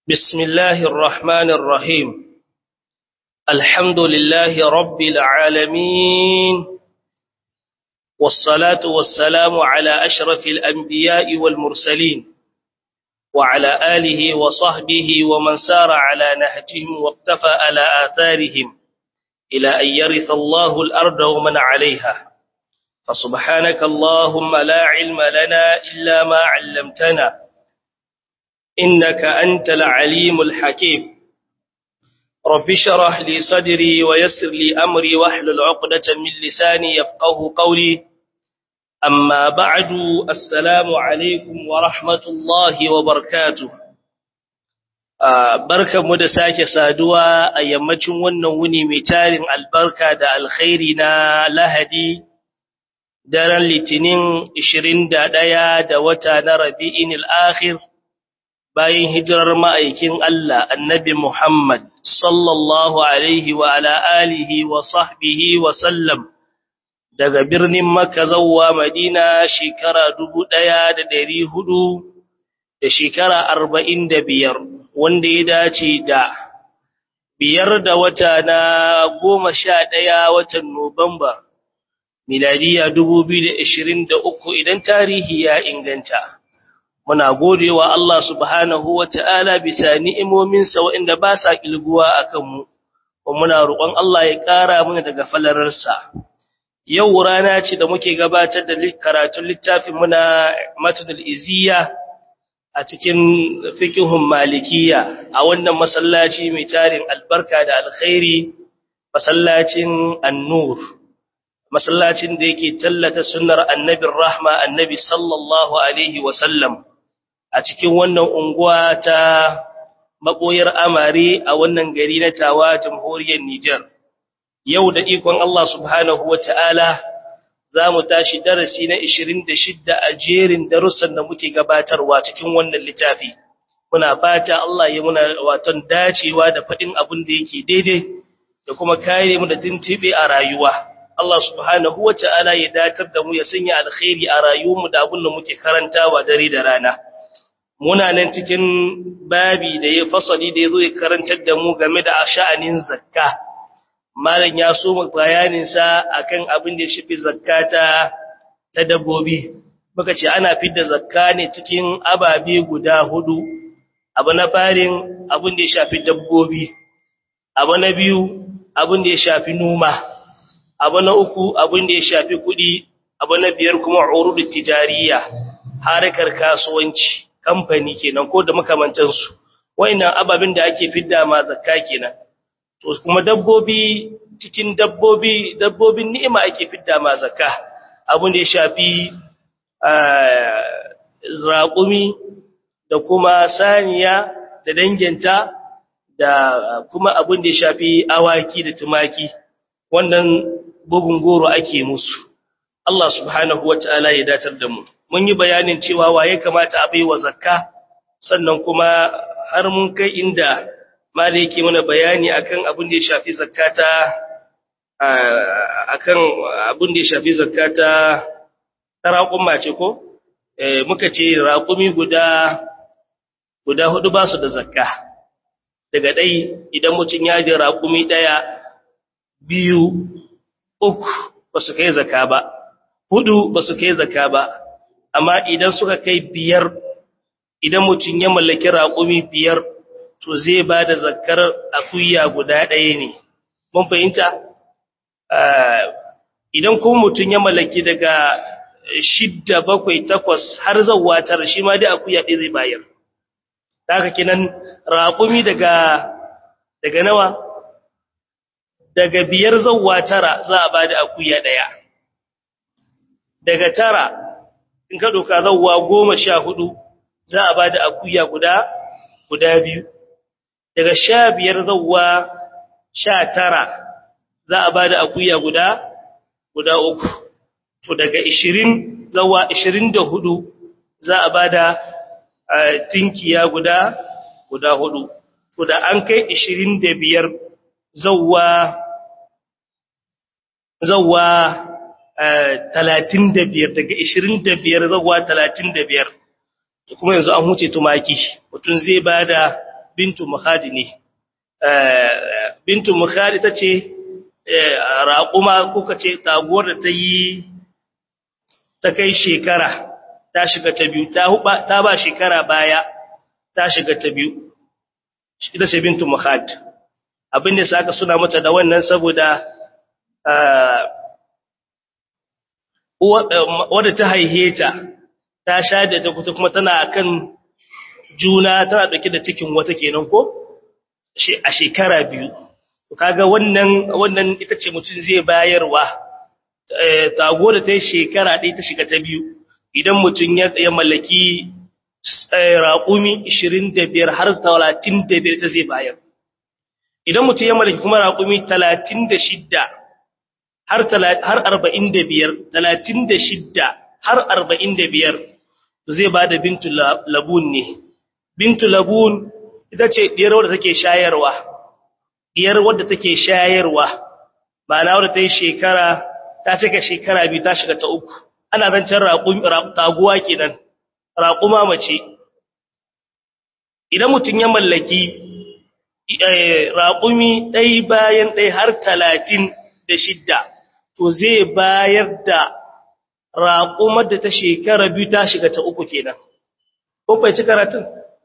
بسم الله الرحمن الرحيم الحمد لله رب العالمين والصلاة والسلام على أشرف الأنبياء والمرسلين وعلى آله وصحبه ومن سار على نهجهم واقتفى على آثارهم إلى أن يرث الله الأرض ومن عليها فسبحانك اللهم لا علم لنا إلا ما علمتنا إنك أنت العليم الحكيم رب شرح لي صدري ويسر لي أمري واحلل عقدة من لساني يفقه قولي أما بعد السلام عليكم ورحمة الله وبركاته barkanmu da sake saduwa a yammacin wannan wuni mai tarin albarka da alkhairi na lahadi daren litinin 21 da wata na rabi'in al'akhir bayan hijirar ma'aikin Allah annabi Muhammad sallallahu alaihi wa ala alihi wa sahbihi wa sallam daga birnin Makka zawwa Madina shekara dubu ɗaya da ɗari hudu da shekara arba'in da biyar wanda ya dace da biyar da wata na goma sha ɗaya watan Nuwamba miladiya dubu biyu da ishirin da uku idan tarihi ya inganta. muna godewa Allah subhanahu wata'ala bisa ni'imominsa waɗanda ba sa kilguwa a kanmu, kuma muna roƙon Allah ya ƙara mana daga falararsa. Yau rana ce da muke gabatar da karatun littafin muna matudul iziya a cikin fikihun malikiya a wannan masallaci mai tarin albarka da alkhairi, masallacin annur. Masallacin da yake tallata sunnar annabin rahma annabi sallallahu alaihi wasallam. a cikin wannan unguwa ta maɓoyar amare a wannan gari na tawa jamhuriyar Nijar. Yau da ikon Allah subhanahu wa ta'ala za mu tashi darasi na 26 a jerin darussan da muke gabatarwa cikin wannan littafi. Muna fata Allah ya muna watan dacewa da faɗin abin da yake daidai da kuma kare mu da tuntube a rayuwa. Allah subhanahu wa ta'ala ya datar da mu ya sanya alkhairi a rayuwarmu da abin da muke karantawa dare da rana. muna nan cikin babi da ya fasali da ya zo ya karantar da mu game da sha'anin zakka malam ya so mu bayaninsa akan abin da ya shafi zakka ta ta dabbobi muka ce ana fidda zakka ne cikin ababe guda hudu abu na farin abin da ya shafi dabbobi abu na biyu abin da ya shafi noma abu na uku abin da ya shafi kuɗi abu na biyar kuma urud tijariya harkar kasuwanci kamfani kenan ko da makamantansu wayannan ababin da ake fidda ma zakka kenan to kuma dabbobi cikin dabbobi dabbobin ni'ima ake fidda ma zakka abun da ya shafi raƙumi da kuma saniya da danginta da kuma abun da ya shafi awaki da tumaki wannan bugun goro ake musu Allah subhanahu wataala ya datar da mu mun yi bayanin cewa waye kamata a baiwa zakka sannan kuma har mun kai inda mali yake mana bayani akan abin da ya shafi zakata akan abin da ya shafi zakata taraqumma ce ko eh muka ce raqumi guda guda hudu ba su da zakka daga dai idan mutun ya ji raqumi daya biyu uku ba su kai zakka ba hudu ba su kai zakka ba amma idan suka kai biyar idan mutum ya mallaki raƙumi biyar to zai ba da zakar akuya guda ɗaya ne mun fahimta idan kuma mutum ya mallaki daga shidda bakwai takwas har zauwa tara shi ma dai akuya ɗaya zai bayar haka kinan raƙumi daga daga nawa daga biyar zauwa tara za a ba da akuya ɗaya daga tara in ka doka zawwa goma sha hudu za a ba da akuya guda guda biyu daga sha biyar zawwa sha tara za a ba da akuya guda guda uku to daga ishirin zawwa ishirin da hudu za a ba da tinkiya guda guda hudu to da an kai ishirin da biyar zawwa zawwa talatin da biyar daga ishirin da biyar zaguwa talatin da biyar kuma yanzu an huce tumaki mutum zai ba da bintu mukhadi ne bintu mukhadi tace raquma kuka ce taguwar da ta yi ta kai shekara ta shiga ta biyu ta huba ta ba shekara baya ta shiga ta biyu ita ce bintu mukhad abin da saka suna mata da wannan saboda wadda ta haihe ta ta sha da ta kuta kuma tana kan juna tana dauke da cikin wata kenan ko a shekara biyu kaga wannan wannan ita ce mutum zai bayarwa tago da ta yi shekara ɗaya ta shiga ta biyu idan mutum ya mallaki raƙumi 25 har 35 ta zai bayar idan mutum ya mallaki kuma raƙumi 36 har 45 36 har 45 zai ba da bintu labun ne bintu labun ita ce ɗiyar wadda take shayarwa ɗiyar wadda take shayarwa ma'ana wadda ta yi shekara ta cika shekara biyu ta shiga ta uku ana zancen taguwa kenan raƙuma mace idan mutum ya mallaki raƙumi ɗai bayan ɗai har talatin da shidda to zai bayar da raƙumar da ta shekara biyu ta shiga ta uku kenan kun fahimci karatun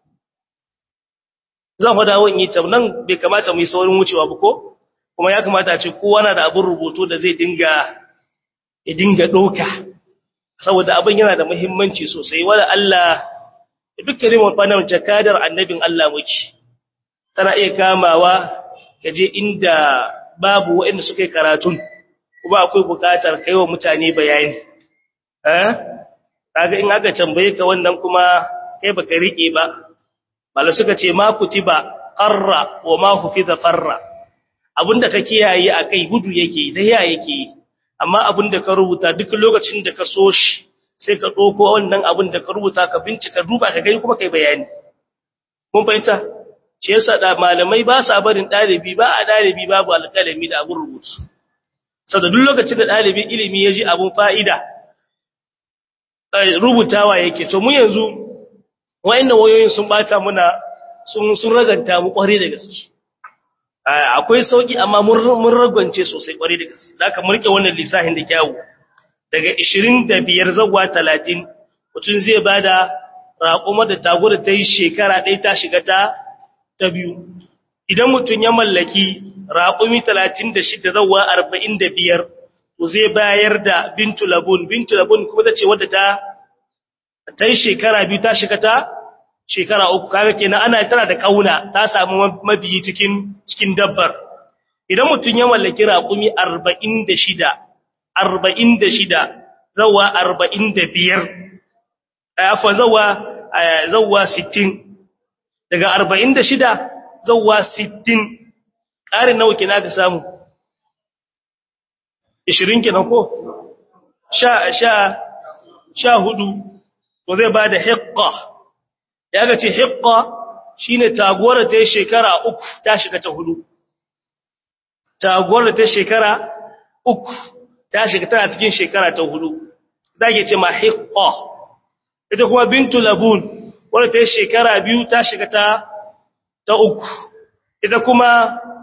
zan faɗa wani ta nan bai kamata mu yi saurin wucewa ba ko kuma ya kamata a ce kowa na da abin rubutu da zai dinga ya dinga ɗauka saboda abin yana da muhimmanci sosai wanda Allah dukkanin mafanar jakadar annabin Allah muke tana iya kamawa ka je inda babu waɗanda suka yi karatun kuma akwai buƙatar kai wa mutane bayani eh kaga in aka tambaye ka wannan kuma kai baka rike ba bala suka ce ma kutiba qarra wa ma hufiza farra abinda ka kiyaye akai gudu yake da ya yake amma abinda ka rubuta duk lokacin da ka so shi sai ka ɗauko wannan abin da ka rubuta ka bincika duba ka gani kuma kai bayani mun fahimta shi yasa da malamai ba sa barin ɗalibi ba a ɗalibi babu alƙalami da abin rubutu saboda duk lokacin da ɗalibin ilimi ya ji abin fa'ida rubutawa yake to mu yanzu wayannan wayoyin sun bata muna sun sun raganta mu kware da gaske akwai sauki amma mun mun ragance sosai kware da gaske zaka murke wannan lisafin da kyawu daga 25 zuwa 30 mutum zai bada raƙuma da tago da ta yi shekara ɗaya ta shiga ta ta biyu idan mutum ya mallaki raƙumi 36 zuwa 45 to zai bayar da bintu labun bintu labun kuma ta ce wadda ta ta yi shekara biyu ta shiga ta shekara uku kaga kenan ana tana da kauna ta samu mabiyi cikin cikin dabbar idan mutum ya mallaki raƙumi 46 46 zawa 45 afa zawa zawa 60 daga 46 zawa 60 ƙarin nawa kina ka samu 20 kenan ko sha sha sha hudu to zai ba da hiqqa ya ga ce hiqqa shine taguwar da ta yi shekara uku ta shiga ta hudu taguwar da ta shekara uku ta shiga tana cikin shekara ta hudu zake ce ma hiqqa ita kuma bintu labun wadda ta yi shekara biyu ta shiga ta ta uku ita kuma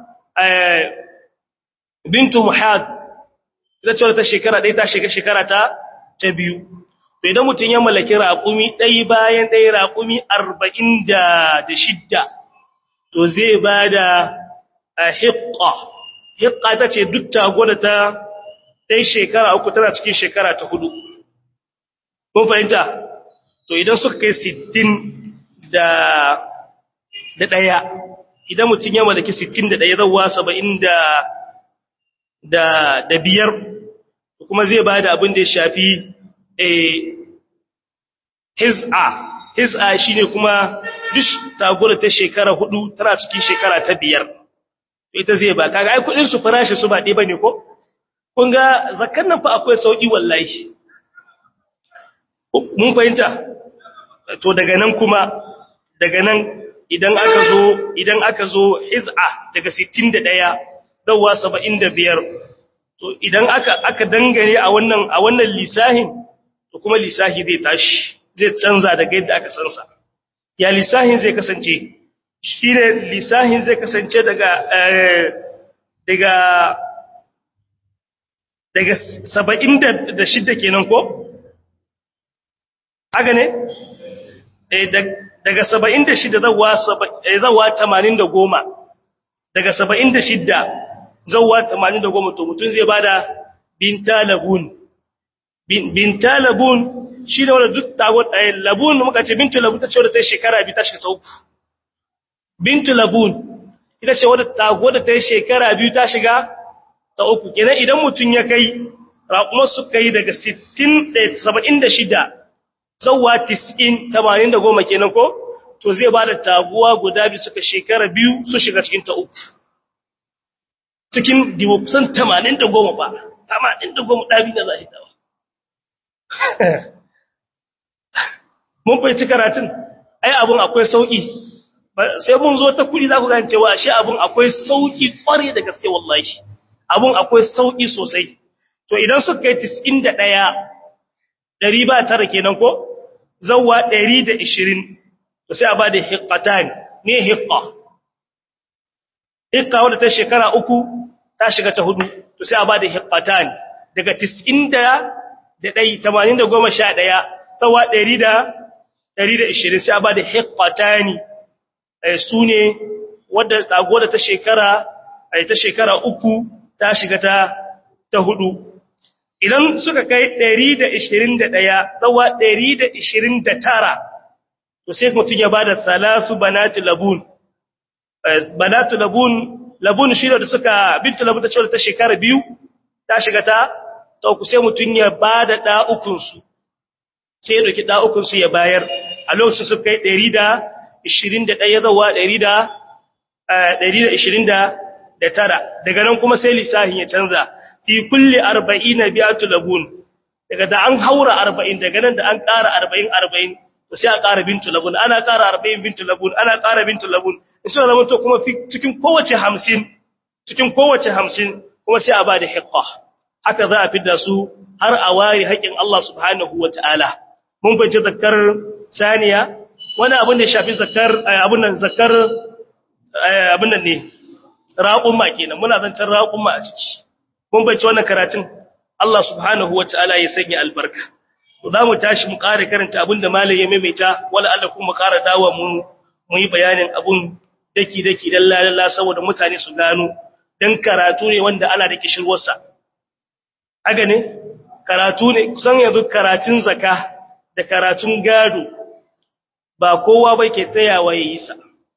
bintu muhad ita ce ta shekara ɗaya ta shiga shekara ta ta biyu to idan mutum ya mallaki raƙumi ɗaya bayan ɗaya raƙumi arba'in da shidda to zai ba da hiƙa hiƙa ta ce duk tago da ta ɗai shekara uku tana cikin shekara ta hudu kun fahimta to idan suka kai sittin da ɗaya idan mutum ya mallaki sittin da ɗaya zauwa saba'in da biyar kuma zai ba da abin da ya shafi hiz'a hiz'a shine kuma duk tagura ta shekara hudu tana cikin shekara ta biyar ita zai ba kaga ai kudin su farashi su ba dai bane ko kun ga zakkan nan fa akwai sauki wallahi mun fahimta to daga nan kuma daga nan idan aka zo idan aka zo hiz'a daga 61 zawwa 75 to idan aka aka dangane a wannan a wannan lisahin to kuma lisahi zai tashi zai canza daga yadda aka sansa ya lisahin zai kasance shi ne lissahin zai kasance daga daga daga saba'in da shidda kenan ko? haka ne? daga saba'in da shidda zawa tamanin da goma daga saba'in da shidda zawa tamanin da goma to mutum zai bada binta labun binta labun shi ne wadda duk tagon ɗaya labun muka ce bintu labun ta ce wadda ta yi shekara biyu ta shiga sau bintu labun ita ce wadda tago da ta yi shekara biyu ta shiga ta uku kenan idan mutum ya kai raƙumar suka yi daga 76 zauwa 90 80 kenan ko to zai ba da taguwa guda biyu suka shekara biyu su shiga cikin ta uku cikin diwokusan 80 ba 80 ɗabi na za a yi tawa mun fahimci karatun ai abun akwai sauƙi sai mun zo ta kudi za ku gane cewa shi abun akwai sauki kware da gaske wallahi abun akwai sauki sosai to idan suka kai 91 dari ba tara kenan ko zawwa 120 to sai a ba da hiqqatan ne hiqqa hiqqa wanda ta shekara uku ta shiga ta hudu to sai a ba da hiqqatan daga 90 da dai 80 da 11 zawwa 100 da 120 sai a ba da hiqqatani su ne wadda tago da ta shekara ta shekara uku ta shiga ta ta hudu idan suka kai 121 tsawa 129 to sai mutum ya bada salasu banatu labun banatu labun labun shi da suka bintu labun ta cewa ta shekara biyu ta shiga ta ta uku sai mutum ya bada da'ukunsu sai ya dauki da'ukunsu ya bayar a lokacin su kai 100 21 zawa 129 daga nan kuma sai lissahin ya canza fi kulli 40 bi'atu labun daga da an haura 40 daga nan da an ƙara 40 40 to sai a ƙara bintu labun ana ƙara 40 bintu labun ana ƙara bintu labun insha Allah to kuma cikin kowace 50 cikin kowace 50 kuma sai a ba da hiqqa haka za a fidda su har a wari haƙin Allah subhanahu wataala mun bace zakkar saniya wani abin da ya shafi zakar abin nan zakar abin nan ne raƙumma kenan muna zancen raƙumma a ciki mun bai wannan karatun Allah subhanahu wataala ya sanya albarka to zamu tashi mu ƙara karanta abin da malai ya maimaita wala Allah kuma ƙara dawo mu mu yi bayanin abun daki daki dalla dalla saboda mutane su gano dan karatu ne wanda ana da kishirwarsa haka ne karatu ne kusan yanzu karatun zaka da karatun gado ba kowa ba ke tsayawa ya yi sa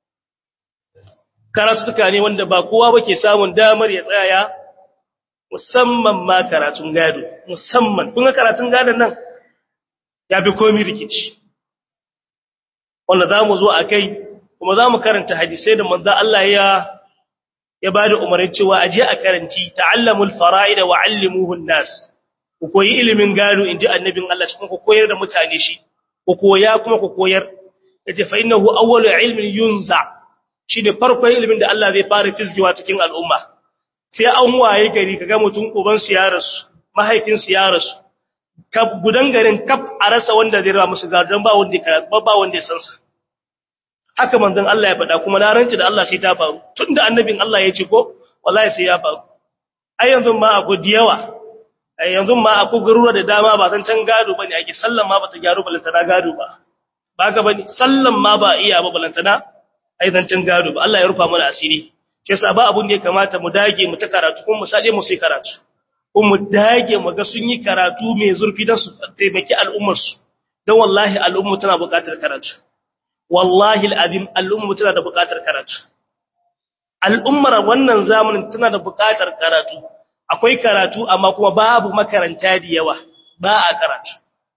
karatuka ne wanda ba kowa ba ke samun damar ya tsaya musamman ma karatun gado musamman kun ga karatun gadon nan ya fi komi rikici wanda za mu zo a kai kuma za mu karanta hadisai da manzan Allah ya ya ba da umarni cewa a je a karanci ta'allamul fara'ida wa 'allimuhun nas ku koyi ilimin gado inji annabin Allah cikin ku koyar da mutane shi ku koya kuma ku koyar yace fa innahu awwalu ilmin yunza shine farkon ilimin da Allah zai fara fizgiwa cikin al'umma sai an waye gari kaga mutum uban su ya rasu mahaifin su ya rasu kab gudan garin kaf a rasa wanda zai rawa musu gadon ba wanda ya ba wanda ya san sa haka manzon Allah ya faɗa kuma na ranci da Allah sai ta faru tunda annabin Allah ya ce ko wallahi sai ya faru ai yanzu ma akwai diyawa ai yanzu ma akwai garura da dama ba zan can gado bane ake sallan ma bata gyaru balantana gado ba ba ka bane sallan ma ba iya ba balantana ai zan can gado ba Allah ya rufa mana asiri shi yasa ba abun da ya kamata mu dage mu ta karatu kuma mu sade mu sai karatu kuma mu dage mu ga sun yi karatu mai zurfi don su taimaki al'ummar su don wallahi al'umma tana buƙatar karatu wallahi al'azim al'umma tana da buƙatar karatu al'ummar wannan zamanin tana da buƙatar karatu akwai karatu amma kuma babu makaranta da yawa ba a karatu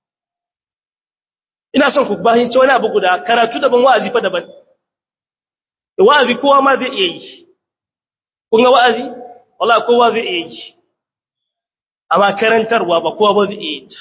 ina son ku bahince wani abu guda karatu daban wa'azi fa daban wa'azi kowa ma zai iya yi kun ga wa'azi wallahi kowa zai iya yi amma karantarwa ba kowa ba zai iya yi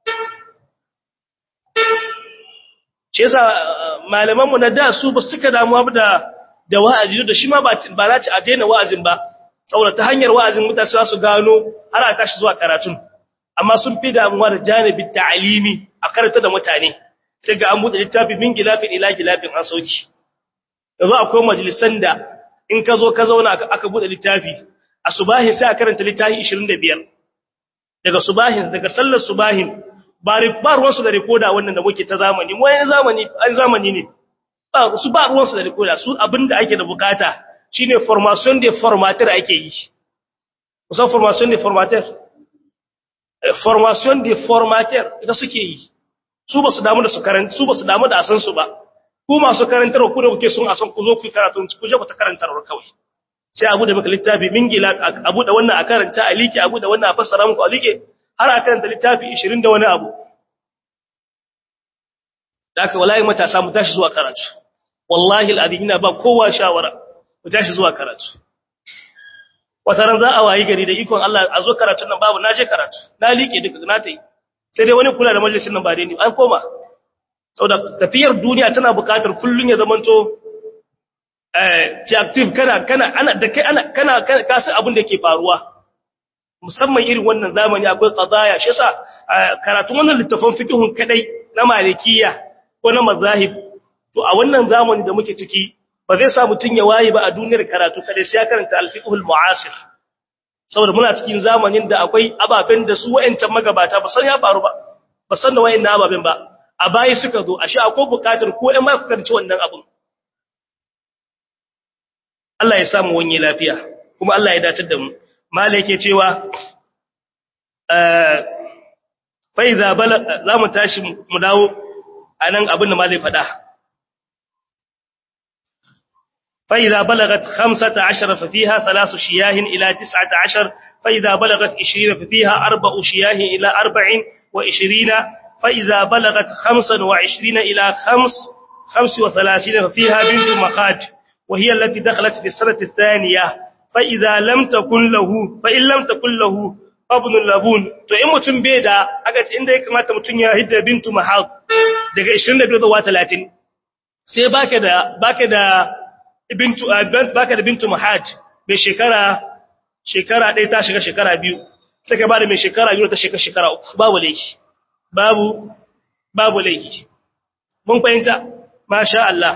shi yasa malamanmu na da su ba suka damuwa da da wa'azi da shi ma ba ba za ta a daina wa'azin ba saboda ta hanyar wa'azin mutane za su gano har a tashi zuwa karatun amma sun fi damuwa da janibin ta'alimi a karanta da mutane sai ga an buɗe littafi min gilafin ila gilafin an sauki yanzu akwai majalisan da in ka zo ka zauna aka bude littafi a subahin sai a karanta littafi 25 daga subahin daga sallar subahin ba ba ruwan su da rekoda wannan da muke ta zamani mu yayin zamani an zamani ne ba su ba ruwan su da rekoda su abinda ake da bukata shine formation de formateur ake yi kusan formation de formateur formation de formateur ita suke yi su ba su damu da su karanta su ba su damu da asan su ba ku masu karantar ku da kuke sun asan ku zo ku karatu ku je ku ta karantar kawai sai abu da maka littafi mingila abu da wannan a karanta a like abu da wannan a fassara muku a like har a karanta littafi 20 da wani abu da aka wallahi matasa mu tashi zuwa karatu wallahi al'adin ina ba kowa shawara mu tashi zuwa karatu wata ran za a wayi gari da ikon Allah a zo karatun nan babu naje karatu na like duka na tai sai dai wani kula da majalisin nan ba dai ni an koma saboda tafiyar duniya tana buƙatar kullun ya zamanto eh ti active kana kana ana da kai ana kana ka san abin da ke faruwa musamman irin wannan zamani akwai qadaya shi yasa karatun wannan littafin fiqhun kadai na malikiya ko na mazahib to a wannan zamani da muke ciki ba zai sa mutun ya waye ba a duniyar karatu kadai sai ya karanta al-fiqhul mu'asir saboda muna cikin zamanin da akwai ababen da su wayancan magabata ba san ya faru ba ba san da wayannan ababen ba a bayi suka zo ashe akwai bukatar ko ɗan ma ku karci wannan abun Allah ya samu wani lafiya kuma Allah ya dace da mu mala yake cewa fa iza bala zamu tashi mu dawo anan abin da malai faɗa fa iza balagat 15 fa fiha thalath shiyahin ila 19 fa iza balagat 20 fa fiha arba'u shiyahin ila 40 wa 20 fa iza balagat 25 ila 5 35 fa fiha bintu makhaj وهي التي دخلت في السنة الثانية فإذا لم تكن له فإن لم تكن له ابن اللبون to in mutum bai da aka ce inda ya kamata mutum ya hidda bintu mahad daga 22 zuwa 30 sai baka da baka da bintu baka da bintu mahad bai shekara shekara ɗaya ta shiga shekara biyu sai ka bada mai shekara biyu ta shiga shekara uku babu laifi babu babu laifi mun fahimta masha Allah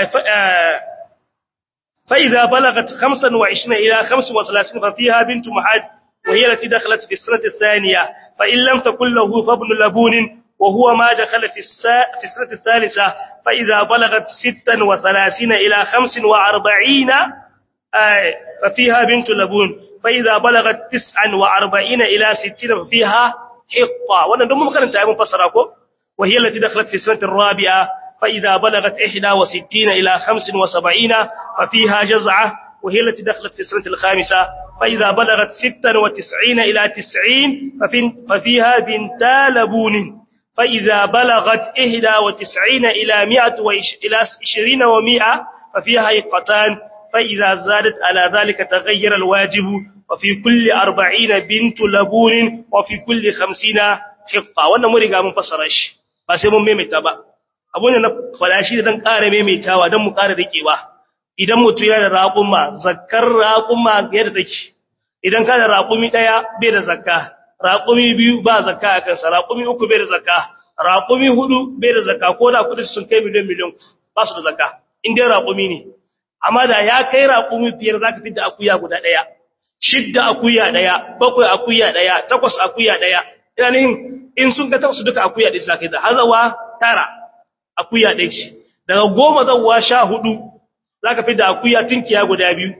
فإذا بلغت 25 إلى 35 ففيها بنت محاد وهي التي دخلت في السنة الثانية فإن لم تكن له فابن لبون وهو ما دخل في, السا... في السنة الثالثة فإذا بلغت 36 إلى 45 آه ففيها بنت لبون فإذا بلغت 49 إلى 60 ففيها حقة وانا دم مكان تعلم فسراكم وهي التي دخلت في السنة الرابعة فإذا بلغت 61 إلى 75 ففيها جزعة وهي التي دخلت في السنة الخامسة فإذا بلغت 96 إلى 90 ففيها بنتا لبون فإذا بلغت 91 إلى 100 إلى 20 و100 ففيها إقتان فإذا زادت على ذلك تغير الواجب وفي كل 40 بنت لبون وفي كل 50 حقة وانا مرقى من فصرش بس من ميمتا بقى abun da na faɗa shi da dan ƙara maimaitawa don mu ƙara rikewa idan mutum yana da raƙuma zakkar raƙuma yadda take idan ka da raƙumi ɗaya bai da zakka raƙumi biyu ba zakka a kansa raƙumi uku bai da zakka raƙumi hudu bai da zakka ko da kuɗi sun kai miliyan miliyan ba su da zakka in dai raƙumi ne amma da ya kai raƙumi biyar za ka fidda akuya guda ɗaya shidda akuya ɗaya bakwai akuya ɗaya takwas akuya ɗaya ina nihin in sun ga takwas duka akuya ɗaya za ka yi da hazawa tara akuya ɗaya ce daga goma zauwa sha hudu za ka fi da akuya tinkiya guda biyu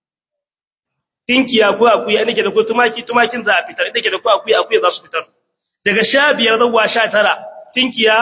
tinkiya ko akuya inda ke da ko tumaki tumakin za a fitar inda ke da ko akuya akuya za su fitar daga sha biyar zauwa sha tara tinkiya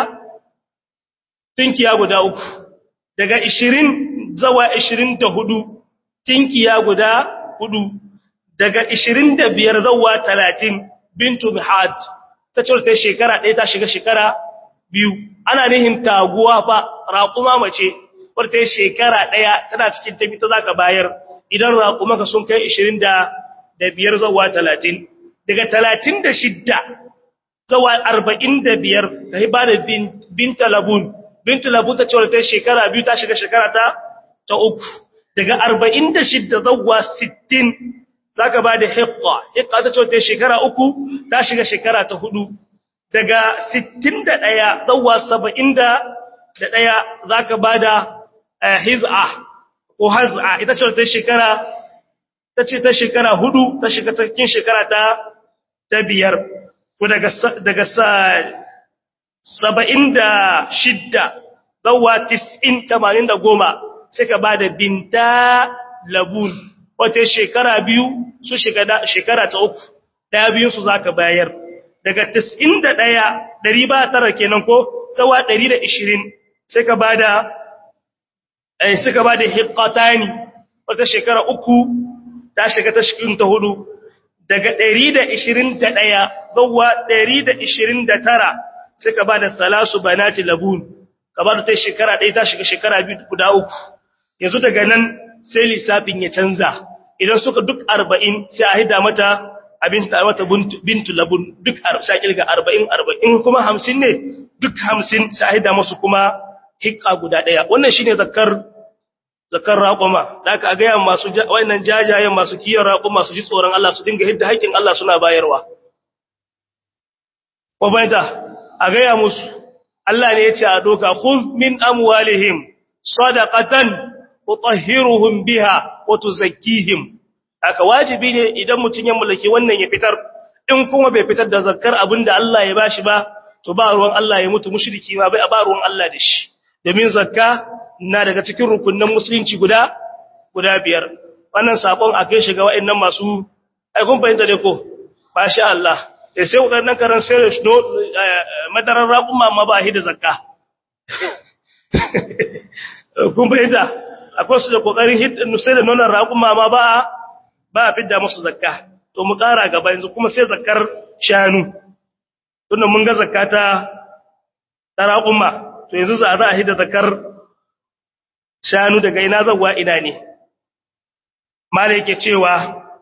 tinkiya guda uku daga ishirin zawa ishirin da hudu tinkiya guda hudu daga ishirin da biyar zauwa talatin bintu mihad ta ce ta shekara ɗaya ta shiga shekara biyu ana nihin taguwa fa raƙuma mace wadda shekara ɗaya tana cikin tafi ta zaka bayar idan raƙumaka sun kai 20 da biyar zawa 30 daga 36 zawa 45 ta yi ba da binta labun binta labun ta ce wadda ta shekara biyu ta shiga shekara ta ta uku daga 46 zawa 60 zaka ba da hikka hikka ta ce wadda shekara uku ta shiga shekara ta hudu daga 61 zuwa 71 zaka bada hiz'a ko haz'a ita ce ta shekara ta ce ta shekara hudu ta shiga cikin shekara ta ta biyar ko daga daga saba'in da shidda zawa tis'in tamanin da goma sai ka ba da binta labun wata shekara biyu su shekara ta uku ɗaya biyunsu za ka bayar daga tis'in da ɗaya ɗari ba tara kenan ko tsawa ɗari da ishirin sai ka ba da suka ba da hikatani wata shekara uku ta shiga ta shikin ta hudu daga ɗari da ishirin da ɗaya zawa ɗari da ishirin da tara sai ka ba da salasu banati labun ka ba da ta shekara ɗaya ta shiga shekara biyu guda uku yanzu daga nan sai lissafin ya canza idan suka duk arba'in sai a hida mata abin ta mata bintu labun duk sai kirga arba'in arba'in kuma hamsin ne duk hamsin sai a hida masu kuma hikka guda ɗaya wannan shine zakar zakar raƙuma da aka gaya masu wannan jajayen masu kiyar raƙuma su ji tsoron Allah su dinga hidda haƙƙin Allah suna bayarwa ko bayyana a gaya musu Allah ne ya ce a doka khudh min amwalihim sadaqatan tutahhiruhum biha wa tuzakkihim aka wajibi ne idan mutun ya mulki wannan ya fitar in kuma bai fitar da zakkar abinda Allah ya bashi ba to ba ruwan Allah ya mutu mushriki ma bai ba ruwan Allah da shi domin zakka na daga cikin rukunnan musulunci guda guda biyar wannan sakon a kai shiga wa'annan masu ai kun fahimta ne ko masha Allah da sai waɗannan karan sai da madarar raƙuma ma ba shi da zakka kun fahimta akwai su da ƙoƙarin hidin sai da nonon raƙuma ma ba ba a fidda musu zakka to mu ƙara gaba yanzu kuma sai zakkar shanu tunda mun ga zakka ta ta raƙuma to yanzu za a hidda zakkar shanu daga ina zawwa ina ne malai yake cewa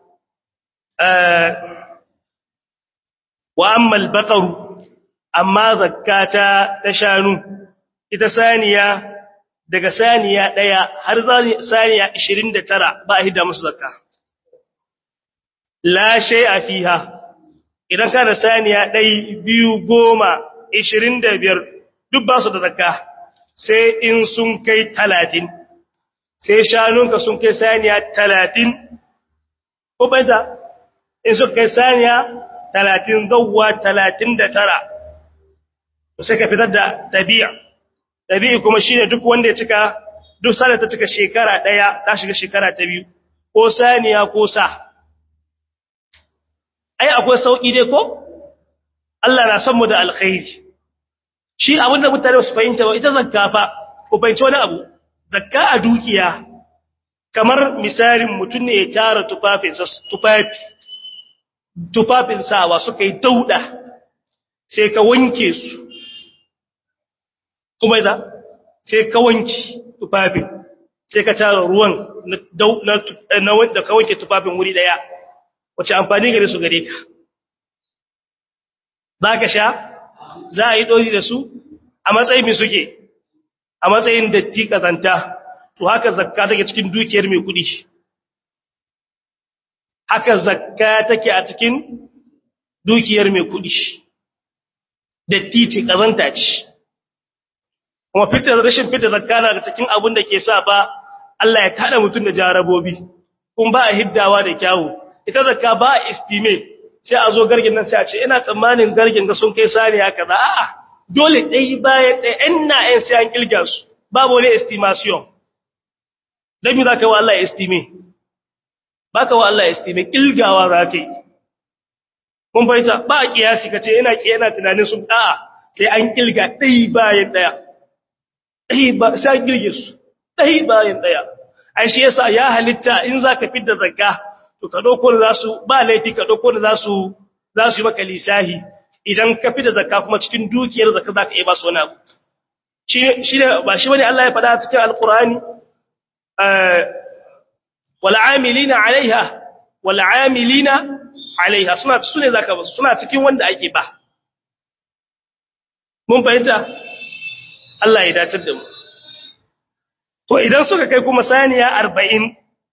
wa ammal baqaru amma zakata ta shanu ita saniya daga saniya daya har saniya 29 ba a hidda musu zakka la shay'a fiha idan kana saniya dai biyu goma 25 duk ba su da zakka sai in sun kai 30 sai shanunka sun kai saniya 30 ko bai in sun kai saniya talatin zauwa talatin da tara sai ka fitar da ɗabi'a ɗabi'a kuma shi ne duk wanda ya cika duk sada ta cika shekara ɗaya ta shiga shekara ta biyu ko saniya ko sa ai akwai sauƙi dai ko Allah na san mu da alkhairi shi abin da mutane su fahimta ba ita zakka fa ku fahimci wani abu zakka a dukiya kamar misalin mutum ne ya tara tufafinsa tufafi tufafin sawa suka yi dauda sai ka wanke su kuma da sai ka wanke tufafin sai ka tara ruwan na wanda ka wanke tufafin wuri daya wace amfani gare su gare ka za ka sha za a yi ɗori da su a matsayin mai suke a matsayin datti ƙazanta to haka zakka take cikin dukiyar mai kuɗi haka zakka take a cikin dukiyar mai kudi datti ce kazanta ce kuma fitar rashin fitar zakka na cikin abin da ke sa ba Allah ya kada mutum da jarabobi kun ba a hiddawa da kyawu ita zakka ba a estime sai a zo gargin nan sai a ce ina tsammanin gargin ga sun kai saniya kaza a'a dole dai bayan dai ina yan sai an kilga su babu wani estimation dan me zaka wa Allah estime baka wa Allah estime kilgawa zaka yi kun fahimta ba a kiyasi kace ina ki yana tunanin sun a'a sai an kilga dai bayan daya dai ba sai an kilge su dai bayan daya ai shi yasa ya halitta in zaka fidda zakka to ka dauko da zasu ba laifi ka dauko da zasu zasu yi maka lisahi idan ka fidda zakka kuma cikin dukiyar zakka zaka yi ba su wani abu shi shi ba shi bane Allah ya faɗa cikin alqur'ani والعاملين عليها والعاملين عليها suna sune zaka ba suna cikin wanda ake ba mun fahimta Allah ya dace da mu to idan suka kai kuma saniya 40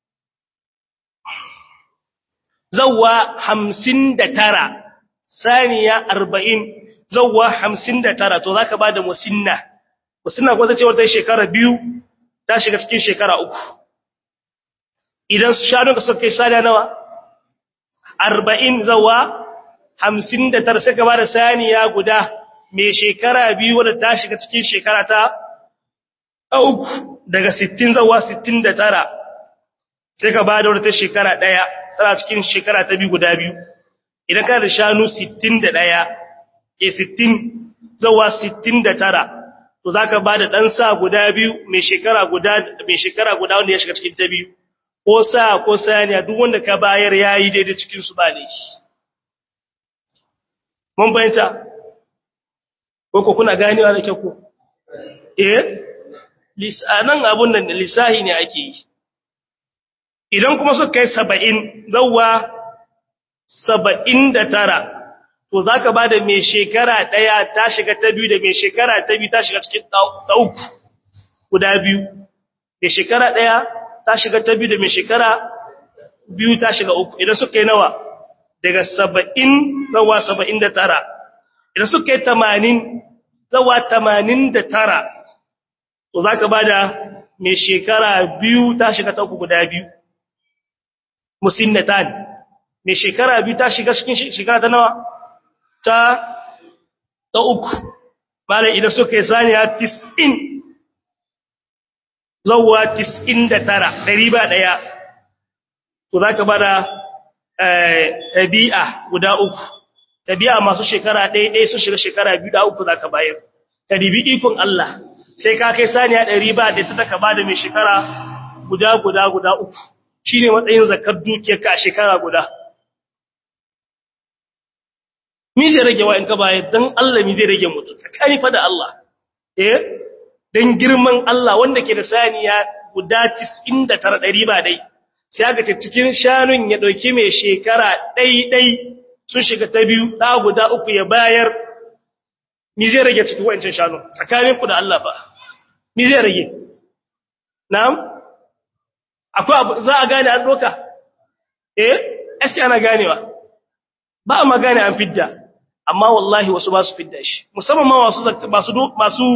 zawwa 59 saniya 40 zawwa 59 to zaka bada musinna musinna ko ta ce wata shekara biyu ta shiga cikin shekara uku idan shanunka suka kai saniya nawa arba'in zawa hamsin da tara sai ka ba da saniya guda mai shekara biyu wadda ta shiga cikin shekara ta uku daga sittin zawa sittin da tara sai ka ba da wadda ta shekara ɗaya tana cikin shekara ta biyu guda biyu idan ka da shanu sittin da ɗaya ke sittin zawa sittin da tara to za ka ba da ɗan sa guda biyu mai shekara guda mai shekara guda wanda ya shiga cikin ta biyu ko sa ko saniya duk wanda ka bayar yayi daidai cikin su ba ne mun bayanta ko ko kuna ganewa da kyau ko eh lisanan abun nan lisahi ne ake yi idan kuma suka kai 70 zawwa 79 to zaka bada mai shekara daya ta shiga ta biyu da mai shekara ta biyu ta shiga cikin ta uku guda biyu mai shekara daya ta shiga ta biyu da mai shekara biyu ta shiga uku idan suka yi nawa daga saba'in zawa saba'in da tara idan suka yi tamanin zawa tamanin da tara to za ka ba da mai shekara biyu ta shiga ta uku guda biyu musinnatan mai shekara biyu ta shiga cikin shekara ta nawa ta ta uku malai idan suka yi saniya tis'in zawwa 99 ɗari ba ɗaya to za ka bada ɗabi'a guda uku ɗabi'a masu shekara ɗaya ɗaya sun shiga shekara biyu da uku za ka bayar ka dibi ikon Allah sai ka kai saniya ɗari ba da sai ka bada mai shekara guda guda guda uku shi ne matsayin zakar dukiyarka a shekara guda mi zai rage wa in ka bayar don Allah mi zai rage mutu tsakani fa da Allah eh don girman Allah wanda ke da saniya guda 99 ɗari ba dai sai aka ce cikin shanun ya ɗauki mai shekara ɗai-ɗai sun shiga ta biyu ɗa guda uku ya bayar mi zai rage cikin wancan shanun tsakanin ku da Allah fa mi zai rage na'am akwai abu za a gane an ɗoka eh eske ana ganewa ba a magane an fidda amma wallahi wasu ba su fidda shi musamman ma masu masu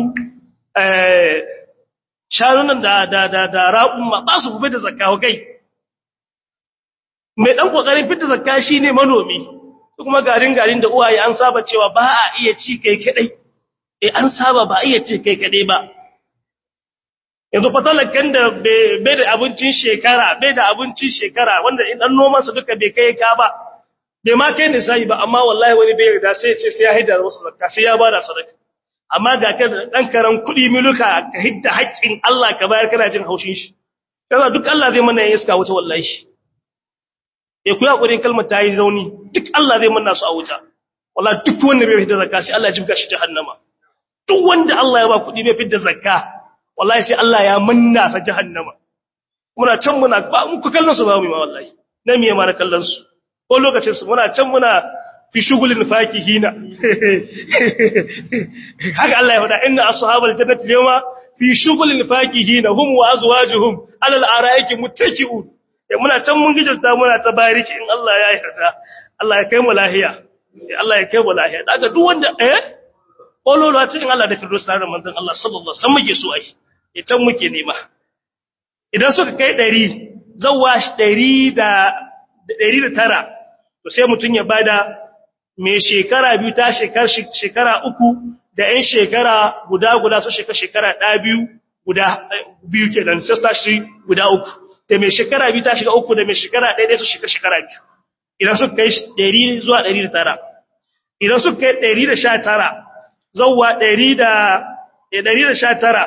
shanunan da da da da raƙun ba su gube da zakka kai mai dan kokarin fitta zakka shine manomi kuma garin garin da uwaye an saba cewa ba a iya ci kai kadai eh an saba ba a iya ci kai kadai ba yanzu fatalakan da bai da abincin shekara bai da abincin shekara wanda idan noman su duka bai kai ka ba bai ma kai ne sai ba amma wallahi wani bai yarda sai ya ce sai ya haida wasu zakka sai ya bada sadaka amma ga ka dan karan kudi miluka ka hidda haƙƙin Allah ka bayar kana jin haushin shi kaza duk Allah zai mana iska wuta wallahi eh ku yakurin kalmar ta yi zauni duk Allah zai manna su a wuta wallahi duk wanda bai fitar zakka sai Allah ya jibga shi jahannama duk wanda Allah ya ba kudi bai fitar zakka wallahi sai Allah ya manna sa jahannama muna can muna ba mu ku kallon su ba mu ma wallahi na miye ma na kallon su ko lokacin su muna can muna fi shugulin fakihina haka Allah ya faɗa inna ashabal jannati yawma fi shugulin fakihina hum wa azwajuhum alal araiki muttaki'un muna can mun gijirta muna ta bariki in Allah ya yarda Allah ya kai mu lahiya Allah ya kai mu lahiya daga duk wanda eh kololo a cikin Allah da firdaus tare da manzon Allah sallallahu alaihi wasallam muke so ai ya can muke nema idan suka kai 100 zawwa 100 da 109 to sai mutun ya bada mai shekara biyu ta shekara uku da ‘yan shekara guda guda su shekara shekara ɗaya biyu guda biyu ke nan sai ta shi guda uku da mai shekara biyu ta shiga uku da mai shekara ɗaya su shekara shekara biyu idan su kai ɗari zuwa ɗari da tara idan su kai ɗari da sha tara zauwa ɗari da ɗari da sha tara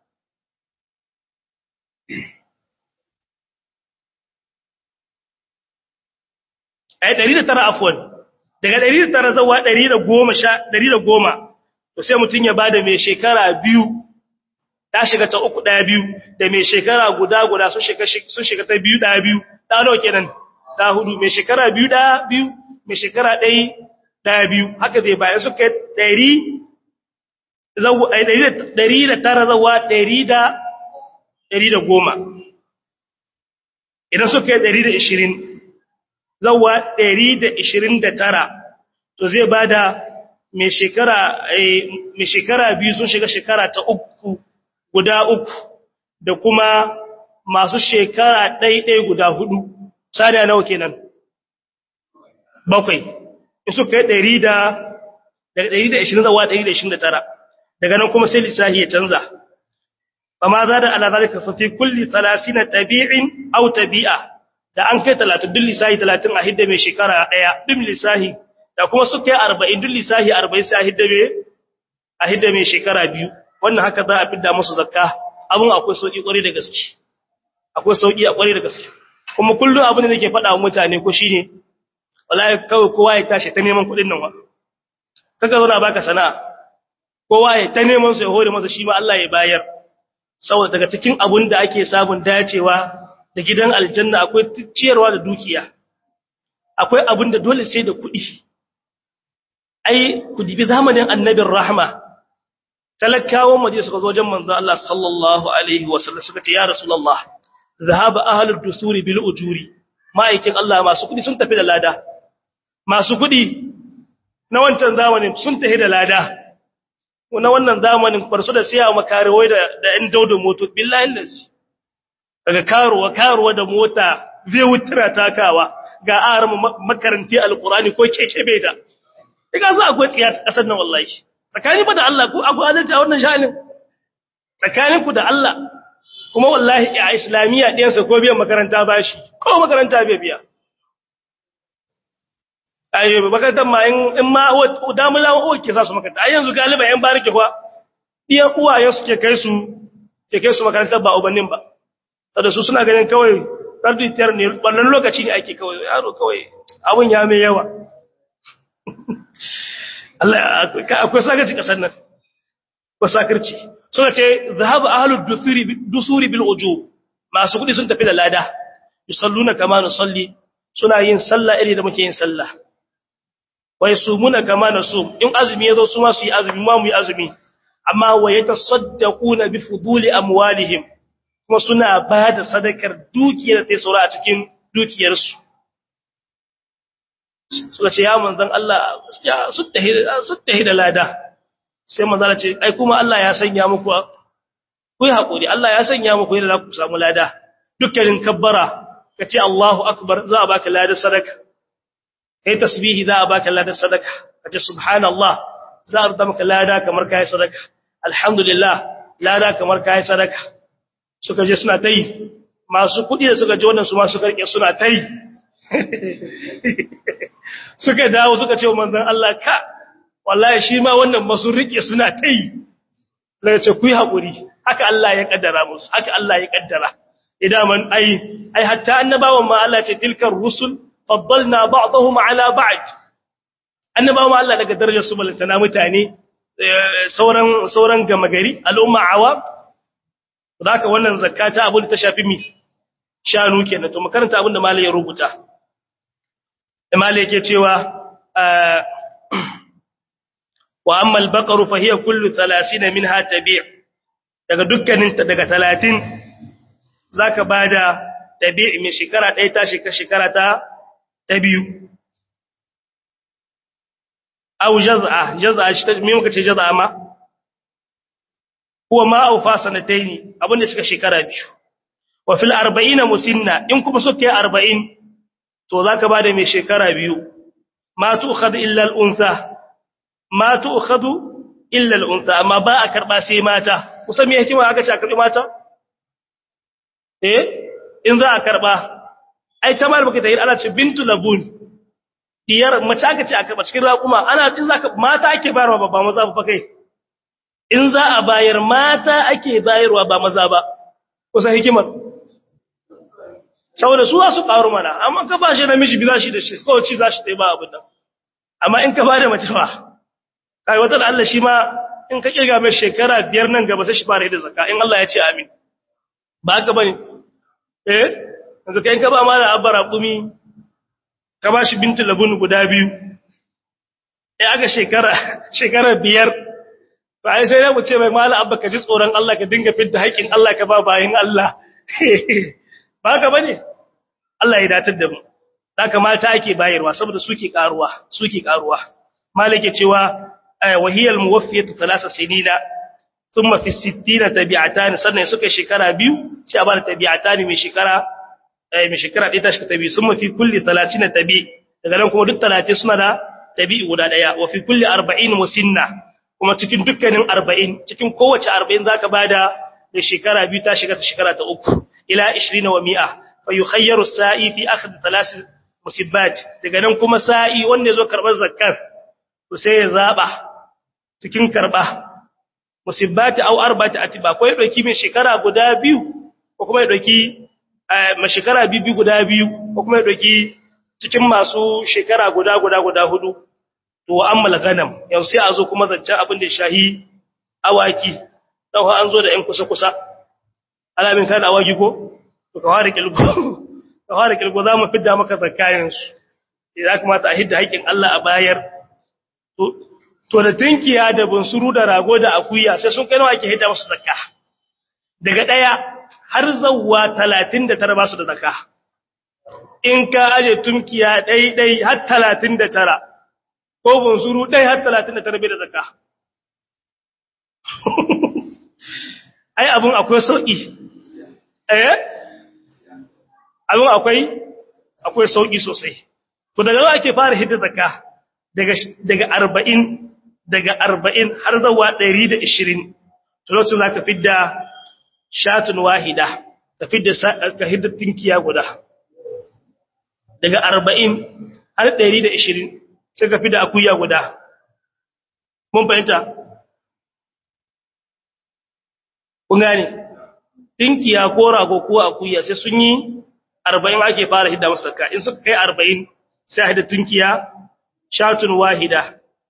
ai ɗari da tara afuwan daga ɗari da tara zawa ɗari da goma sha ɗari da goma to sai mutum ya bada mai shekara biyu ta shiga ta uku ɗaya biyu da mai shekara guda guda sun shiga ta biyu ɗaya biyu ɗa nawa kenan ɗa hudu mai shekara biyu ɗaya biyu mai shekara ɗai ɗaya biyu haka zai bayan suka ɗari ɗari da tara zawa ɗari da ɗari da goma idan suka yi ɗari da ishirin zawa ɗari da ishirin da tara to zai ba da mai shekara biyu sun shiga shekara ta uku guda uku da kuma masu shekara ɗaiɗai guda hudu saniya nawa kenan bakwai in suka yi ɗari da daga ɗari da ishirin zawa ɗari da ishirin da tara daga nan kuma sai lissahi ya canza ba ma za da ala zalika fa fi kulli na tabi'in aw tabi'a da an kai 30 duk lissahi 30 a hidda mai shekara daya duk lissahi da kuma su kai 40 duk lissahi 40 sai a hidda mai a hidda mai shekara biyu wannan haka za a fidda musu zakka abun akwai sauki kwarai da gaske akwai sauki a kwarai da gaske kuma kullum abin da nake faɗa wa mutane ko shine wallahi kawai kowa ya tashi ta neman kuɗin nan wa kaga zo na baka sana'a kowa ya ta neman su ya hore masa shi ma Allah ya bayar saboda daga cikin abun da ake samun dacewa da gidan aljanna akwai ciyarwa da dukiya akwai abun da dole sai da kuɗi ai ku dibi zamanin annabin rahma talakawan madina suka zo wajen manzo Allah sallallahu alaihi wasallam suka ce ya rasulullah zahaba ahlud dusuri bil ujuri ma'aikin Allah masu kuɗi sun tafi da lada masu kuɗi na wancan zamanin sun tafi da lada na wannan zamanin barsu da siya makarewai da da ɗan daudin moto billahi lazi daga karuwa karuwa da mota zai wutura takawa ga aran makaranti alqurani ko keke bai da diga za akwai tsiya ta kasar nan wallahi tsakani ba da Allah ko abu adalci a wannan sha'anin tsakanin ku da Allah kuma wallahi a islamiyya ɗiyansa ko biyan makaranta bashi ko makaranta bai biya ai makarantar ma in ma damula wa ke za su makaranta ai yanzu galiba yan barike kuwa iya uwaye suke kai su ke kai su makarantar ba ubannin ba saboda su suna ganin kawai tarbiyar ne wannan lokaci ne ake kawai yaro kawai abun ya mai yawa Allah akwai sakarci kasar nan ko sakarci suna ce zahaba ahlud dusuri dusuri bil ujub masu kudi sun tafi da lada yusalluna kama nusalli suna yin sallah iri da muke yin sallah wai sumuna kama nasum in azumi yazo su ma su yi azumi ma mu yi azumi amma wa yatasaddaquna bi fuduli amwalihim kuma suna ba da sadakar dukiyar da ta saura a cikin dukiyarsu suka ce ya manzon Allah gaskiya su tahi da lada sai manzon ce ai kuma Allah ya sanya muku ku yi hakuri Allah ya sanya muku yadda za ku samu lada dukkanin kabbara ka ce Allahu akbar za a baka lada sadaka kai tasbihi za a baka lada sadaka ka ce subhanallah za a rubuta maka lada kamar kai sadaka alhamdulillah lada kamar kai sadaka suka je suna tai masu kudi da suka je wannan su ma suka rike suna tai suka dawo suka ce wa manzon Allah ka wallahi shi ma wannan masu rike suna tai lai ce ku yi hakuri haka Allah ya kaddara musu haka Allah ya kaddara idan man ai ai hatta annabawan ma Allah ce tilkar rusul faddalna ba'dahum ala ba'd annabawan Allah daga darajar su balantana mutane sauran sauran gama gari al'umma awam zaka wannan zakata abin da ta shafi mi shanu kenan to makaranta abin da malai ya rubuta malai yake cewa wa amma al-baqaru fa hiya kullu 30 minha tabi' daga dukkanin ta daga 30 zaka bada tabi' mai shekara ɗaya ta shekara ta ta biyu aw jaz'a jaz'a shi ta me muka ce jaz'a ma huwa ma awfa sanataini abinda suka shekara biyu wa fil 40 musinna in kuma suka yi 40 to zaka bada mai shekara biyu ma tu'khad illa al-untha ma tu'khad illa al-untha amma ba a karba sai mata kusan me hikima aka ce a karbi mata eh in za a karba ai ta mal baka tayi ana ce bintu labun diyar mace aka ce a karba cikin raƙuma ana in zaka mata ake bayarwa ba maza ba kai in za a bayar mata ake bayarwa ba maza ba kusan hikimar saboda su su ƙaru mana amma ka ba shi namiji bi za shi da shi kawai ci za shi ta ba abin nan amma in ka ba da mace ba kai wata da Allah shi ma in ka kirga mai shekara biyar nan gaba sai shi fara da zakka in Allah ya ce amin ba haka bane eh yanzu kai in ka ba ma da abara kumi ka ba shi bintu labun guda biyu eh aka shekara shekara biyar to ai sai mu ce mai mala abba ka ji tsoron Allah ka dinga fitta haƙin Allah ka ba bayin Allah ba ka bane Allah ya datar da mu haka mata ake bayarwa saboda suke karuwa suke karuwa malike cewa wahiyal muwaffiyatu thalatha sinina thumma fi 60 tabi'atan sannan suka shekara biyu sai a bada tabi'atan mai shekara eh mai shekara ɗaya ta shi tabi thumma fi kulli 30 tabi daga nan kuma duk 30 suna da tabi'i guda daya wa fi kulli 40 musinna kuma cikin dukkanin 40 cikin kowace 40 zaka bada da shekara biyu ta shiga ta shekara ta uku ila 20 wa mi'a fa yukhayyaru sa'i fi akhdh thalath musibbat daga nan kuma sa'i wanda yazo karbar zakkar to sai ya zaba cikin karba musibbat aw arba'ati atiba ko ya dauki mai shekara guda biyu ko kuma ya dauki mai shekara biyu guda biyu ko kuma ya dauki cikin masu shekara guda guda guda hudu to ammal ganam yanzu sai a zo kuma zancen abin da shahi awaki dan an zo da ƴan kusa kusa alamin kan awaki ko to ka fara kilgo ka fara kilgo zamu fidda maka zakayin su idan kamata a hidda haƙin Allah a bayar to to da tinkiya da bunsuru da rago da akuya sai sun kai nawa ake hidda musu zakka daga daya har zawwa 39 ba su da zakka in ka aje tunkiya dai dai har 39 ko bunsuru dai har 39 bai da zakka ai abun akwai sauki eh abun akwai akwai sauki sosai to daga nawa ake fara hidda zakka daga daga 40 daga 40 har zuwa 120 to lokacin zaka fidda shatun wahida ka fidda ka hidda tinkiya guda daga 40 har 120 sai ka fidda akuya guda mun fahimta kun gane tinkiya ko rago ko akuya sai sun yi 40 ake fara hidda musu zakka in suka kai 40 sai hidda tinkiya shatun wahida